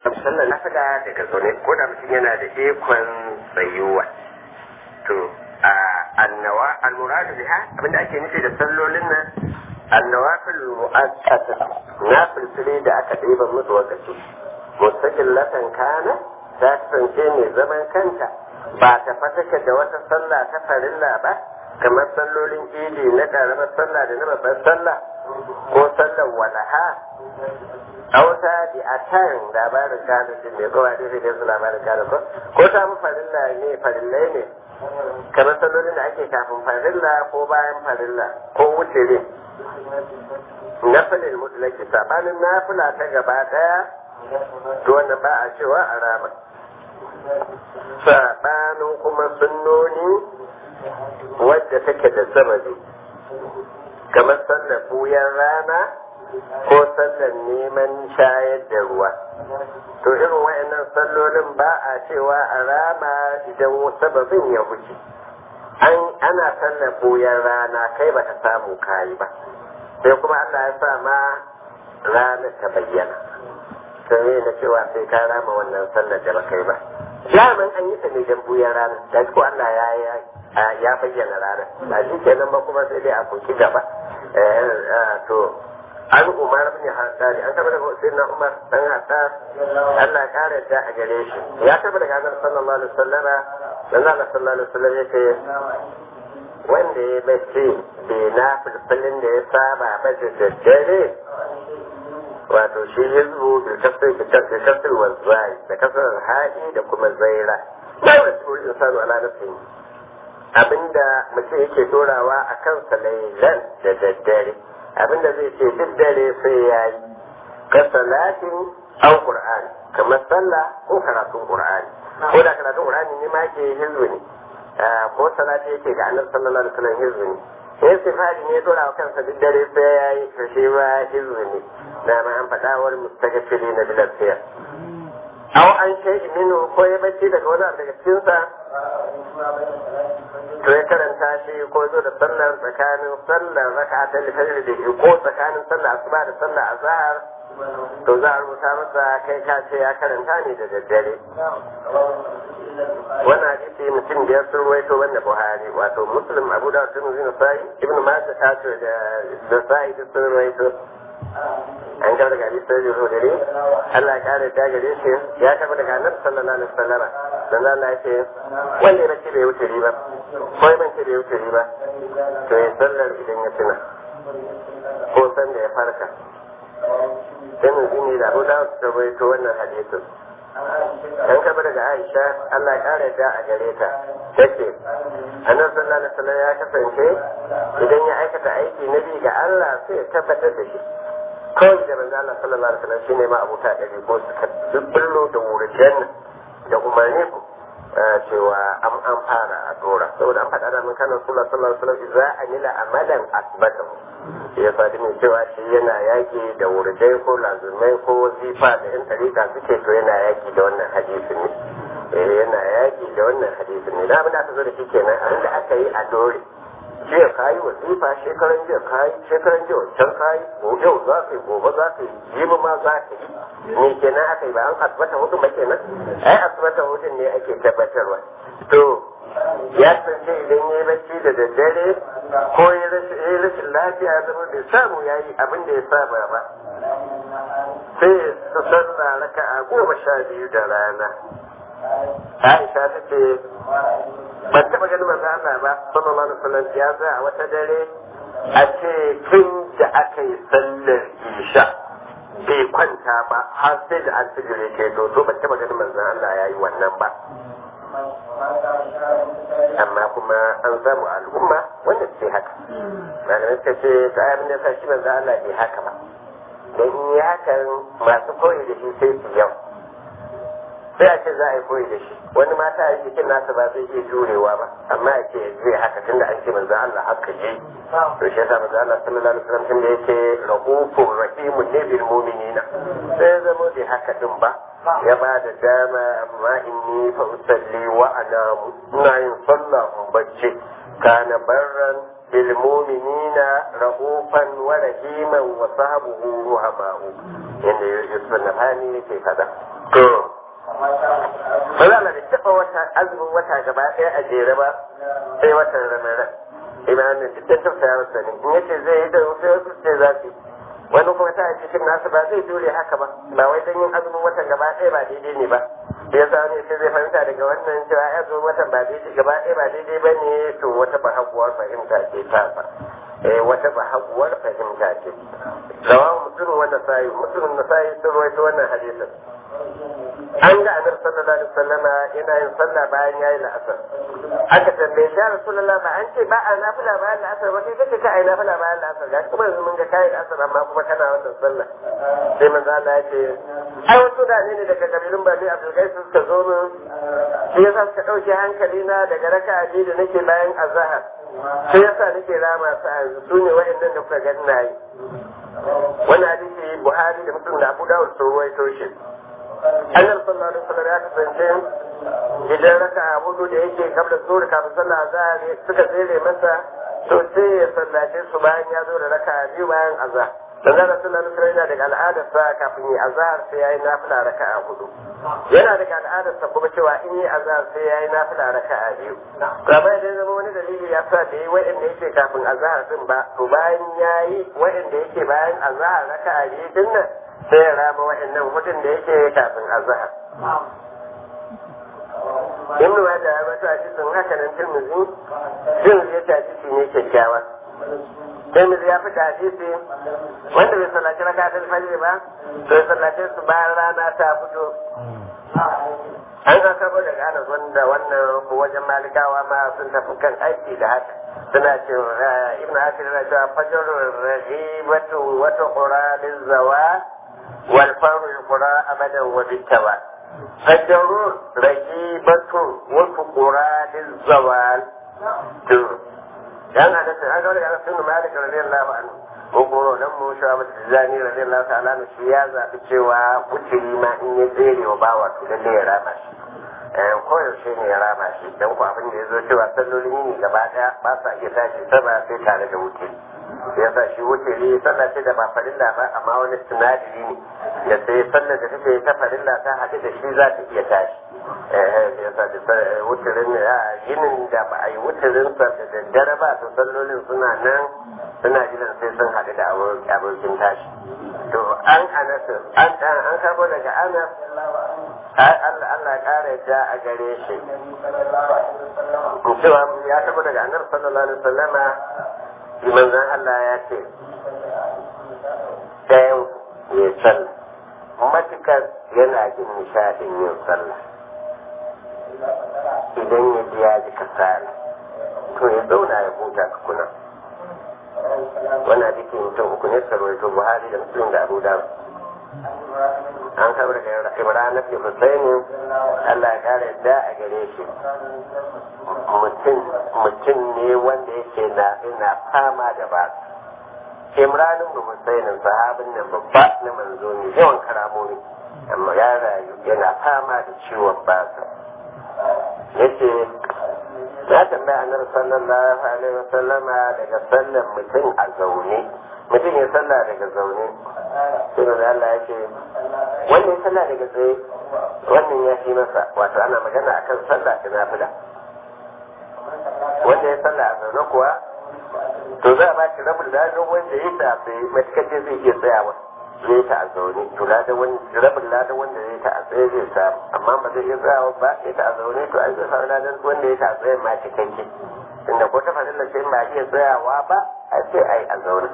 sallar nafila daga zaune ko da mutum yana da ikon tsayuwa to a annawa almuradu biha abinda ake nufi da sallolin nan annawafil mu'akkata nafilfili da aka ɗiba musu wakaci mustaqillatan kana ta kasance mai zaman kanta ba ta fatake da wata sallah ta farilla ba kamar sallolin idi na ƙaramar sallah da na babbar sallah ko sallar walaha auta di a kan labarin gado din ne ko hadisi da su labarin gado ko ko ta mu farilla ne farillai ne kamar sallolin da ake kafin farilla ko bayan farilla ko wuce ne nafilin mutlaki sabanin nafila ta gaba daya to wannan ba a cewa a rama sabanin kuma sunnoni wadda take da sababi kamar sallar buyan rana ko sallar neman shayar da ruwa to irin wayannan sallolin ba a cewa a rama idan sababin ya huce an ana sallar buyan rana kai ba ta samu kayi ba sai kuma Allah ya sa ma ranar ta bayyana sai na cewa sai ka rama wannan sallar da ba kai ba daman an yi ta ne dan buyan rana da ko Allah ya ya bayyana ranar ba shi kenan ba kuma sai dai a kuki gaba to an umar bin haddari an tabbata sai na umar dan haddar Allah ya kare da a gare shi ya tabbata ga Annabi sallallahu alaihi wasallam dan Allah sallallahu alaihi wasallam yake wanda ya bace bai na fulfulin da ya saba ba da daddare wato shi hizbu da kasar da kasar wazai da kasar haɗi da kuma zaira ba wa su insanu ala nafsihi abinda mutum yake dorawa a kansa lailan da daddare abinda zai ce duk dare sai ya yi ka salatin an qur'ani kamar sallah ko karatun qur'ani ko da karatun qur'ani ne ma ke hizbu ne ko salati yake ga annabi sallallahu alaihi wasallam hizbu ne sai sifari ne dora wa kansa duk dare sai ya yi to shi ma hizbu ne na ma an faɗa wani mustaqfili na bilafiya aw an shay'i minhu ko ya bacci daga wani abu daga cikinsa to ya karanta shi ko zo da sallar tsakanin sallar raka ta lifajir da shi ko tsakanin sallar asuba da sallar azhar to za a rubuta masa kai ka ce ya karanta ne da daddare wannan hadisi mutum biyar sun ruwaito wanda buhari wato muslim abu da tun zina sai ibn majah ta ce da da sai da sun ruwaito an gaba daga hadisi sai da dare Allah ya kare ta gare shi ya tafi daga annabi sallallahu alaihi wasallam dan Allah ya ce wanda ya ce bai wuce riba ko ya ce bai wuce riba to ya sallar idan ya tuna ko san da ya farka dan ne da Abu Dawud ta rawaito wannan hadisin an kaba daga Aisha Allah ya kare ta a gare ta take annabi sallallahu alaihi wasallam ya kasance idan ya aikata aiki na bi ga Allah sai ya tabbatar da shi kawai da manzo Allah sallallahu alaihi wasallam shine ma abuta da ko suka dubballo da wurjan da umarni ku cewa an an fara a dora saboda an faɗa da mun kana sallallahu alaihi wasallam idza amila amalan asbatahu ya fadi mai cewa shi yana yaki da wurjai ko lazumai ko wazifa da yan tarika suke to yana yaki da wannan hadisin ne eh yana yaki da wannan hadisin ne da abin da aka zo da shi kenan abin da aka yi a dore jiya kayi wazifa shekaran jiya kayi shekaran jiya wancan kayi yau za ka yi gobe za ka yi jibi ma za ka yi me kenan aka yi ba an asibata hudu ba kenan ai asibata hudun ne ake tabbatarwa to ya tsince idan ya yi bacci da daddare ko ya rashin lafiya ya zama bai samu ya yi abin da ya saba ba sai su sanna raka a goma sha biyu da rana Aisha ta ce ban taɓa ganin manzo Allah ba sallallahu alaihi wasallam ya za a wata dare a ce tun da aka yi sallar isha bai kwanta ba har sai da alfijir ke to to ban taɓa ganin manzo Allah ya yi wannan ba amma kuma an samu al'umma wanda ce haka malamai suka ce ta ayyar da sa shi manzo Allah bai haka ba dan in yi hakan masu koyi da shi sai su yau sai a ce za a yi koyi da shi wani mata a jikin nasa ba zai iya jurewa ba amma ya ce zai haka tunda an ce manzo Allah haka yi to shi yasa manzo Allah sallallahu alaihi wasallam tunda yake rahufur rahimun ne bil mu'minina sai zama bai haka din ba ya ba da dama amma inni fa usalli wa anamu ina yin sallah in bacci kana barran bil mu'minina rahufan wa rahiman wa sahbuhu ruhamahu inda Yusuf Nabhani yake kada to Malala da taɓa wata azumin wata gaba ɗaya a jere ba sai watan Ramadan. Imanin duk da tausaya masa ne. In yace zai yi da sai wasu ce za su yi. Wani kuma ta cikin nasu ba zai jure haka ba. Ba wai don yin azumin watan gaba ɗaya ba daidai ne ba. Da ya sa ne sai zai fahimta daga wannan cewa azumin watan ba daidai gaba ɗaya ba daidai ba ne to wata bahaguwar fahimta ce ta sa. Eh wata bahaguwar fahimta ce. Rawan musulun wannan sayi musulun na sayi sun rawaito wannan hadisin. an ga annabi sallallahu alaihi wasallam yana yin sallah bayan yayi la'asar aka tambaye shi rasulullah ba an ce ba a nafila bayan la'asar ba kai kace ka ai nafila bayan la'asar ga kuma yanzu mun ga kai la'asar amma kuma kana wannan sallah sai manzo Allah ya ce ai wasu da ne daga kabilun bani Abdul Qais suka zo min shi yasa suka dauke hankali na daga raka'a biyu da nake bayan azhar sai yasa nake rama su a yanzu su ne wa'annan da kuka ga ina yi wannan hadisi Buhari da Muslim da Abu Dawud sun ruwaito shi annabi sallallahu alaihi wasallam ya kasance idan raka a hudu da yake kabla zuwa kafin sallah azhar suka tsere masa to sai ya sallace su bayan ya zo da raka biyu bayan azhar dan da sallallahu alaihi wasallam yana daga al'adar sa kafin yi azhar sai yayi nafila raka a hudu yana daga al'adar sa kuma cewa in yi azhar sai yayi nafila raka a biyu to amma idan zama wani dalili ya sa da yi wa'anda yake kafin azhar din ba to bayan yayi wa'anda yake bayan azhar raka a biyu din nan sai ya rama wa'annan hudun da yake kafin azhar in ma da ya bata shi sun haka nan tirmizi tirmizi ya tafi shi ne kyakkyawa tirmizi ya fita hadisi wanda bai sallaci raka ta fajr ba to ya sallace su bayan rana ta fito an ga karbo daga anas wanda wannan wajen malikawa ma sun tafi kan aiki da haka suna ce ibn asir na cewa fajr rahibatu wata qura lizawa wal faru qura abadan wa bitawa fajr rahibatu wata qura lizawal to dan hada sai an ga daga anas bin malik radiyallahu anhu ko goro dan mu sha ba tijani radiyallahu ta'ala ne shi ya zabi cewa wuturi ma in ya tsere wa bawa to lalle ya rama shi eh ko yaushe ne ya rama shi dan ku abin da ya zo cewa sallolin yini gaba daya ba sa iya tashi sama sai tare da wuturi sai yasa shi wuturi sallah ce da ba farilla ba amma wani sinadari ne da sai sallar da take ta farilla ta haɗu da shi za ta iya tashi eh sai yasa da wuturin yinin da ba a yi wuturin sa da daddare ba to sallolin suna nan suna jiran sai sun haɗu da abokin tashi to an anasu an an karbo daga anas Allah Allah ƙara ja a gare shi cewa ya karbo daga annabi sallallahu alaihi wasallama manzon Allah ya ce ɗayan ya sallah matukar yana jin nishaɗin yin sallah idan ya ji ya ji kasala to ya zauna ya huta tukuna wannan hadisi mutum uku ne sarwaito buhari da muslim da abu dawud an kabar da imran na husaini allah ya kara yadda a gare shi mutum ne wanda yake na ina fama da ba imran ibn husainin sahabin nan babba na manzo ne yawan karamomi amma ya rayu yana fama da ciwon basa yace ya tambaya annabi sallallahu alaihi wasallama daga sallan mutum a zaune mutum ya salla daga zaune sai da Allah ya ce wanda ya salla daga tsaye wannan ya fi masa wato ana magana akan sallah ta nafila wanda ya salla a zaune kuwa to za a ba shi rabin ladan wanda ya ta tsaye matukar zai iya tsayawa zai ta a zaune to ladan rabin ladan wanda ya ta a tsaye zai samu amma ba zai iya tsayawa ba ya ta a zaune to an zai samu ladan wanda ya ta a tsaye ma cikakke inda ko ta fadilla sai ba iya tsayawa ba a sai ai a zaune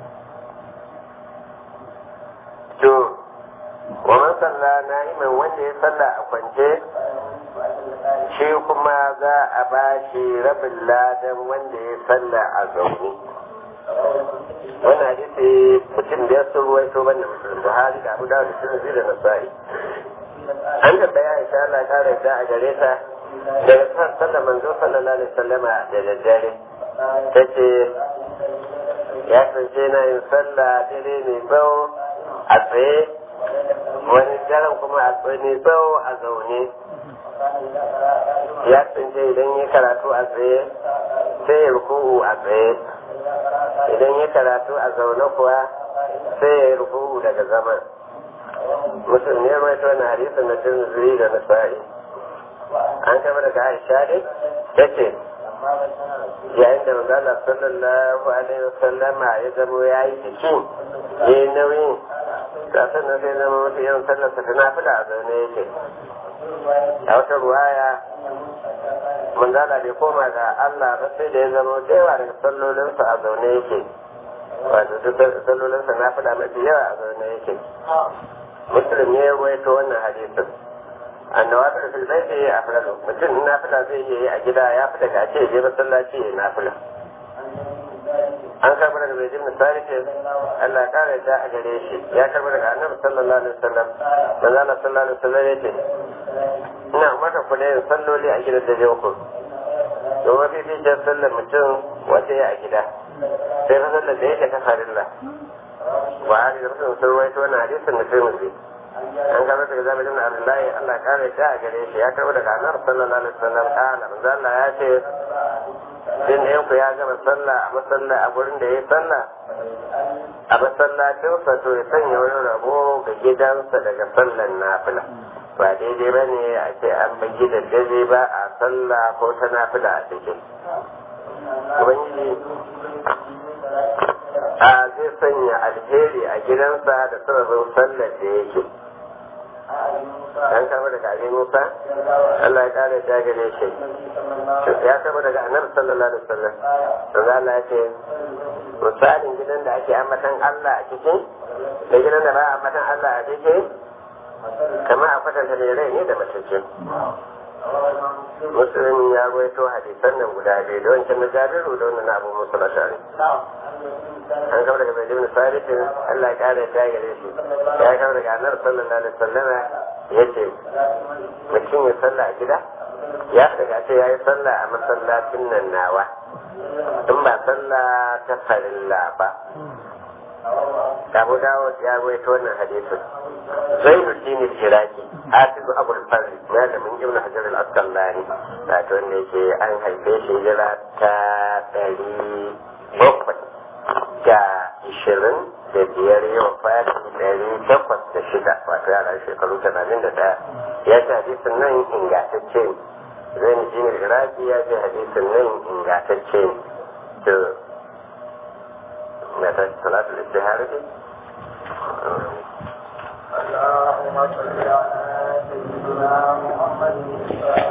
to wa man salla na'iman wanda ya salla a kwance shi kuma za a ba shi rabin ladan wanda ya salla a zaune wannan hadisi mutum da ya sun ruwaito wannan musulun buhari da abu dawud da sun da nasa'i an tabbaya insha Allah ta rada a gare ta daga san sallar manzo sallallahu alaihi wasallama da daddare tace ya kasance na yin sallah dare mai tsawo a tsaye wani daren kuma a tsaye mai tsawo a zaune ya kasance idan ya karatu a tsaye sai ya ruku'u a tsaye idan ya karatu a zaune kuwa sai ya ruku'u daga zaman mutum ne mai ta wani hadisin na tunzuri da nasa'i an kama daga aisha dai ta ce yayin da manzala sallallahu alaihi wasallama ya zamo ya yi jiki ya yi nauyi kafin nan sai zama wata yawan sallarsa ta nafila a zaune yake a wata ruwaya manzala bai koma ga Allah ba sai da ya zama da yawa daga sallolinsa a zaune yake wato duk sallolinsa nafila mafi yawa a zaune yake muslim ne ya waito wannan hadisin annawafil fil baiti afdalu mutum in nafila zai iya yi a gida ya fi daga ce je masallaci ya nafila an karɓi daga bai jimna sarifin Allah ya kare da a gare shi ya karɓi daga annabi sallallahu alaihi wasallam manzo Allah sallallahu alaihi wasallam yace ina umarta ku da yin salloli a gidan da je ku domin bibiyar sallar mutum wata ya a gida sai fa sallar da yake ta farilla ba a da mutum sun ruwaito wannan hadisin mutum ne an gaba daga zabi ibn abdullahi Allah kare ta a gare shi ya karbo daga annabi sallallahu alaihi wasallam kana manzo Allah ya ce din da yanku ya gama sallah a masalla a gurin da ya sallah a masallacin sa to ya sanya wani rabo ga gidansa daga sallan nafila ba daidai ba ne a ce an bi gidan daidai ba a sallah ko ta nafila a cikin ubangiji a zai sanya alheri a gidansa da sababin sallar da yake an kama daga abin musa Allah ya kare ta gare shi ya kama daga annabi sallallahu alaihi wasallam to Allah ya ce misalin gidan da ake ambatan Allah a cikin da gidan da ba a ambatan Allah a cikin kamar a kwatanta da rai ne da matacce musulun ya ruwaito hadisan nan guda biyu da wancan na jabiru da wannan abu musu lashari an kama daga bai jimni sarifin Allah ya kare ta gare shi ya kama daga annabi sallallahu alaihi wasallam ya ce mutum ya sallah a gida ya daga ce ya yi sallah a masallacin nan nawa in ba sallah ta farilla ba Abu Dawud ya rawaito wannan hadisin Zainuddin al-Iraqi Hafiz Abu al-Fazl malamin Ibn Hajar al-Asqalani wato wanda yake an haife shi hijira ta ɗari bakwai da ishirin da biyar yau fati ɗari takwas da shida wato yara shekaru tamanin da ɗaya ya ce hadisin nan ingantacce ne Zainuddin al-Iraqi ya ce hadisin nan ingantacce ne متى صلاة الاستهارة دي اللهم صل على سيدنا محمد